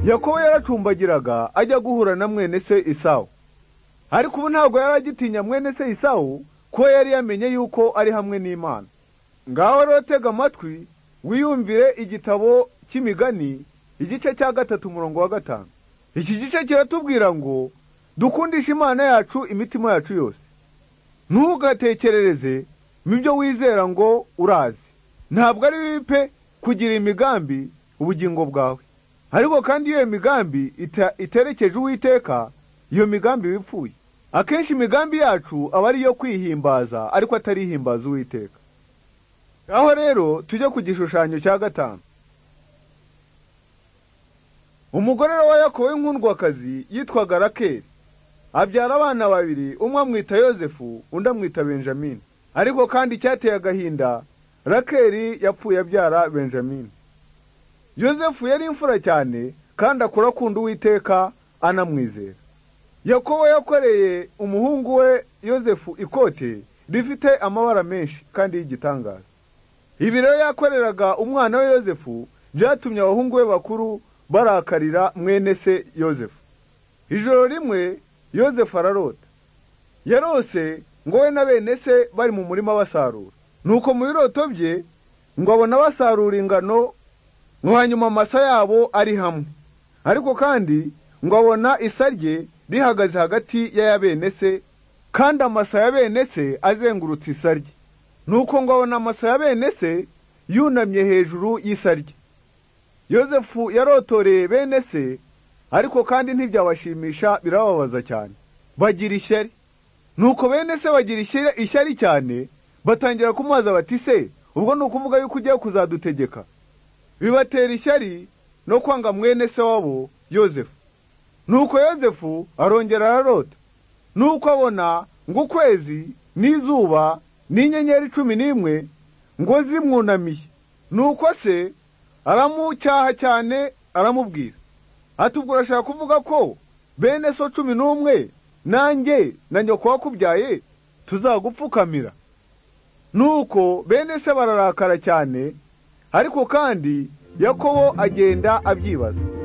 yakobo yaracumbagiraga ajya guhura na mwene se isawu ariko ubu ntabwo yari agitinya mwene se isawu kuko yari yamenye yuko ari hamwe n'imana ngaho rero tega amatwi wiyumvire igitabo cy'imigani igice cya gatatu umurongo wa gatanu iki gice kiratubwira ngo dukundishe imana yacu imitima yacu yose ntugatekerereze mu byo wizera ngo urazi ntabwo ari bibi pe kugira imigambi ubugingo bwawe ariko kandi iyo migambi iterekeje uwiteka iyo migambi wipfuye akenshi imigambi yacu aba ari iyo kwihimbaza ariko atari ihimbaza uwiteka aho rero tujye ku gishushanyo cya gatanu umugore wa yakobo w'inkundwakazi yitwaga rakeri abyara abana babiri umwe amwita yosefu undi amwita benjamin ariko kandi icyateye agahinda rakeri yapfuye abyara benjamin yosefu yari imfura cyane kandi akura akunda uwiteka anamwizera yakobo yakoreye umuhungu we yosefu ikote rifite amabara menshi kandi y'igitangaza ibi rero yakoreraga umwana we yosefu byatumye abahungu be bakuru barakarira mwene se yosefu ijoro rimwe yosefu ararota yarose ngo we na bene se bari mu murima basarura nuko mu biroto bye ngo abona basarura ingano ngo hanyuma amasa yabo ari hamwe ariko kandi ngo abona isa rye rihagaze hagati ya ya bene se kandi amasa ya bene se azengurutse isa rye nuko ngo abona amasa ya bene se yunamye hejuru y'isa rye yosefu yarotoreye bene se ariko kandi ntibyabashimisha birababaza cyane bagira ishyari nuko bene se bagira ishyari cyane batangira kumubaza bati se ubwo ni ukuvuga yuko ugiye kuzadutegeka bibatera ishyari no kwanga mwene se wabo yosefu nuko yosefu arongera ararota nuko abona ngo ukwezi n'izuba n'inyenyeri cumi n'imwe ngo zimwunamiye nuko se aramucyaha cyane aramubwira ati ubwo urashaka kuvuga ko bene so cumi n'umwe nanjye na nyoko wakubyaye tuzagupfukamira nuko bene se bararakara cyane ariko kandi yakobo agenda abyibaza